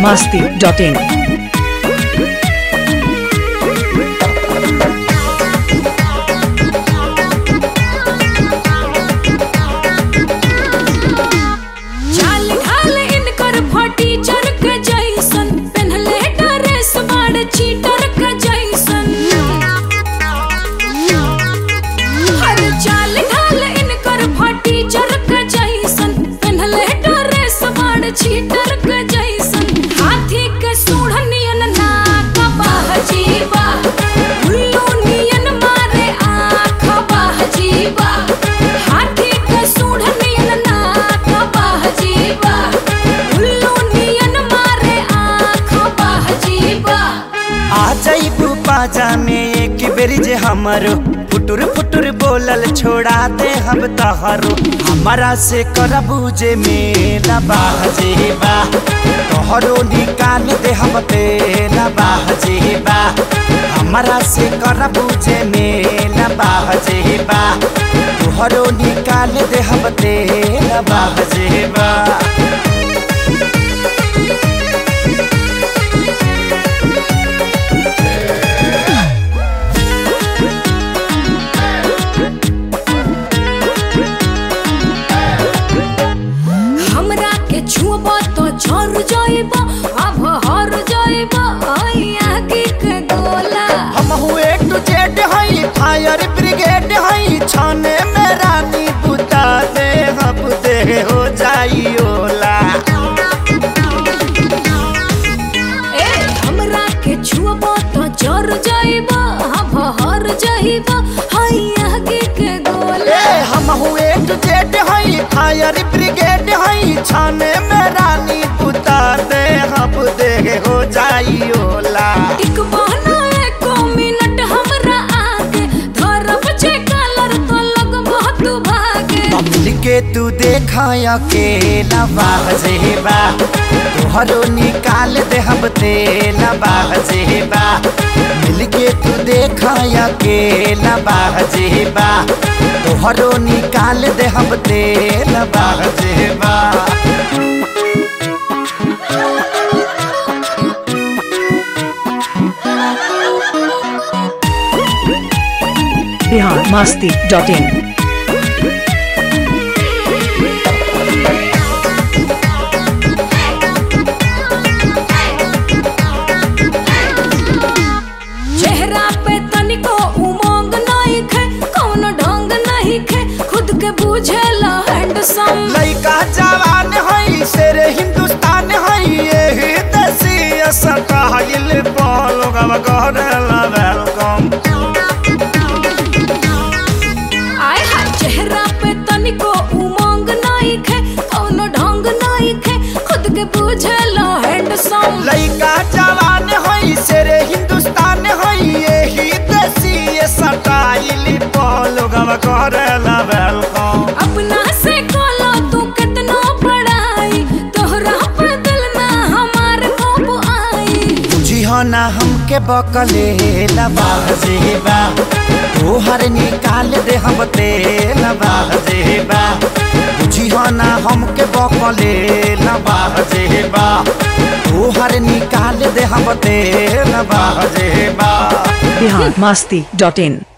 biharmasti.in चाल ढाल इनकर फटी चरक जैसन पेन्हले ड्रेस बाड़ चीटर का जैसन हर चाल ढाल इनकर फटी चरक जैसन पेन्हले ड्रेस बाड़ चीटर का जैसन हाथी के सूढ़ नियन नाक बाह जीवा उल्लू नियन मारे आँख बाह जीवा हाथी के सूढ़ नियन नाक बाह जीवा उल्लू नियन मारे आँख बाह जीवा आ जाइबू बाजा में एक बेरी जे हमरो फुटुर फुटुर बोलल छोड़ा दे हम तहरो हमारा से करबू जे मेला बाजे बा तोहरो निकाल दे हम तेला बाजे बा हमारा से करबू जे मेला बाजे बा तोहरो निकाल दे हम तेला बाजे बा हमरा के छुब तो झर जाइब अब हर जाइब आगे के गोला हम हुए टू जेड हई फायर ब्रिगेड हई छाने में रानी बुता दे हम दे हो जाई ओला ए हमरा के छुब तो झर जाइब अब हर जाइब आगे के गोला ए हम हुए टू जेड हई फायर ब्रिगेड हई छाने में रानी बुता दे हम दे हो जाई ओला एक बहना एको मिनट हमरा आगे धरब छे कलर तो लग बहुत भागे मिल के तू देखा अकेला बाजे बा तोहरो निकाल दे हम तेला बाजे बा मिल के तू देखा अकेला बाजे बा तोहरो निकाल दे हम तेला बाजे बा biharmasti.in चेहरा पे तनिको उमंग नहीं खे कौन ढंग नहीं खे खुद के बुझेला हैंडसम लइका जवान हई शेर हिंदुस्तान हई यही देसी स्टाइल बोलो गवा करेला वेलकम आय हाय चेहरा पे तनिको उमंग नहीं खे कौन ढंग नहीं खे खुद के बुझेला हैंडसम लइका जवान हई शेरे हिंदुस्तान हई यही देसी स्टाइल बोलो गवा करेला वेलकम अपना से कोलो तू कितना पढ़ाई तोहरा पे दिल ना हमार कब आई बुझी हो ना हमके बकले बाजे बा तोहर निकाल दे हम तेल बाजे बा बुझी हो ना हमके बकले बाजे बा तोहर निकाल दे हम तेल बाजे बा biharmasti.in